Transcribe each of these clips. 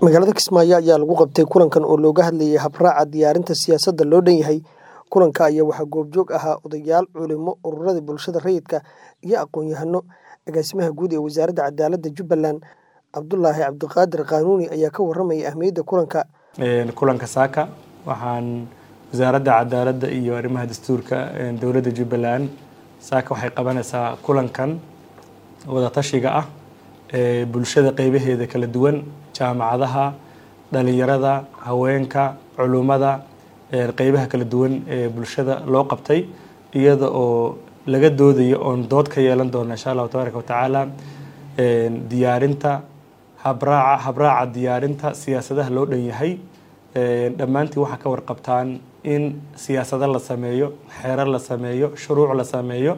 Magaalada Kismaayo ayaa lagu qabtay kulankan oo looga hadlayay habraaca diyaarinta siyaasadda loo dhan yahay. Kulanka ayaa waxaa goobjoog ahaa odayaal, culimo, ururada bulshada rayidka iyo aqoon-yahano. Agaasimaha guud ee Wasaaradda Cadaaladda Jubbaland, Cabdulaahi Cabdiqaadir Qaanuuni ayaa ka warramay ahmiyadda kulanka. kulanka saaka waxaan wasaaradda cadaaladda iyo arrimaha dastuurka dowladda jubbaland saaka waxay qabanaysaa kulankan wada tashiga ah ee bulshada qeybaheeda kala duwan jaamacadaha dhalinyarada haweenka culummada qeybaha kala duwan ee bulshada loo qabtay iyada oo laga doodayo oon dood ka yeelan doona insha allahu tabaaraka watacaala diyaarinta habraaca habraaca diyaarinta siyaasadaha loo dhan yahay dhammaantii waxaa ka warqabtaan in siyaasado la sameeyo xeerar la sameeyo shuruuc la sameeyo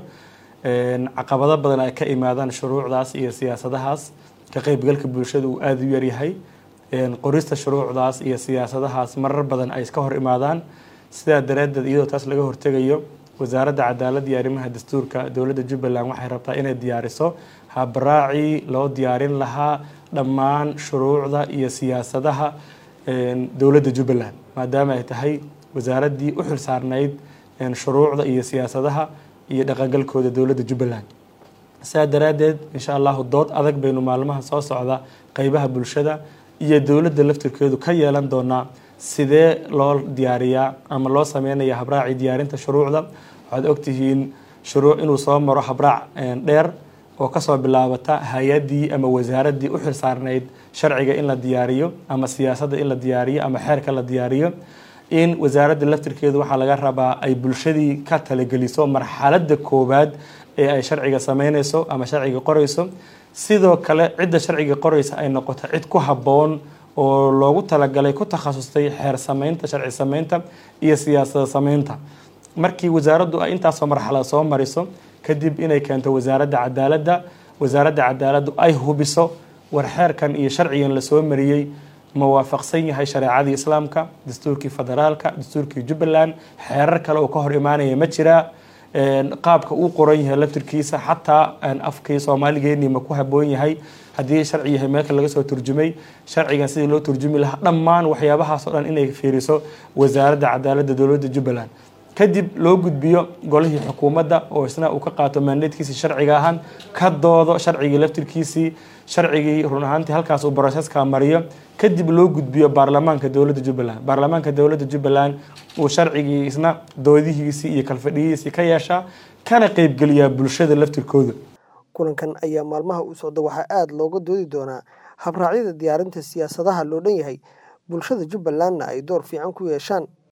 caqabado badan ay ka imaadaan shuruucdaas iyo siyaasadahaas ka qeybgalka bulshada uu aada u yaryahay qorista shuruucdaas iyo siyaasadahaas marar badan ay iska hor imaadaan sidaa daraaddeed iyadoo taas laga hortegayo wasaaradda cadaaladda iyo arrimaha dastuurka dowladda jubbaland waxay rabtaa inay diyaariso habraacii loo diyaarin lahaa dhammaan shuruucda iyo siyaasadaha dowladda jubbaland maadaama ay tahay wasaaraddii u xil saarnayd shuruucda iyo siyaasadaha iyo dhaqangalkooda dowladda jubbaland saa daraaddeed insha allahu dood adag baynu maalmaha soo socda qeybaha bulshada iyo dowladda laftirkeedu ka yeelan doonaa sidee loo diyaariyaa ama loo sameynaya habraacii diyaarinta shuruucda waxaad ogtihiin shuruuc inuu soo maro habraac dheer oo kasoo bilaabata hay-addii ama wasaaraddii u xil saarnayd sharciga in la diyaariyo ama siyaasadda in la diyaariyo ama xeerka la diyaariyo in wasaaradda laftirkeedu waxaa laga rabaa ay bulshadii ka talageliso marxaladda koowaad ee ay sharciga sameyneyso ama sharciga qoreyso sidoo kale cidda sharciga qoreysa ay noqoto cid ku habboon oo loogu talagalay ku takhasustay xeer sameynta sharci sameynta iyo siyaasada sameynta markii wasaaraddu ay intaasoo marxalad soo mariso kadib inay keento wasaaradda cadaaladda wasaaradda cadaaladdu ay hubiso war xeerkan iyo sharcigan lasoo mariyey ma waafaqsan yahay shareecadii islaamka dastuurkii federaalka dastuurkii jubbaland xeerar kale oo ka hor imaanaya ma jiraa qaabka uu qoran yahay laftirkiisa xataa afkii soomaaligeennii ma ku habboon yahay haddii sharci yahay meelka laga soo turjumay sharcigan sidii loo turjumi lahaa dhammaan waxyaabahaas oo dhan inay fiiriso wasaaradda cadaaladda dowladda jubbaland kadib loo gudbiyo golihii xukuumadda oo isna uu ka qaato maandeedkiisii sharciga ahaan ka doodo sharcigii laftirkiisii sharcigii run ahaantii halkaas uu broseska mariyo kadib loo gudbiyo baarlamaanka dowladda jubbaland baarlamaanka dowladda jubbaland uu sharcigii isna doodihiisii iyo kalfadhiyihiisii ka yeeshaa kana qeybgeliyaa bulshada laftirkooda kulankan ayaa maalmaha u socda waxaa aada looga doodi doonaa habraacyada diyaarinta siyaasadaha loo dhan yahay bulshada jubbalandna ay door fiican ku yeeshaan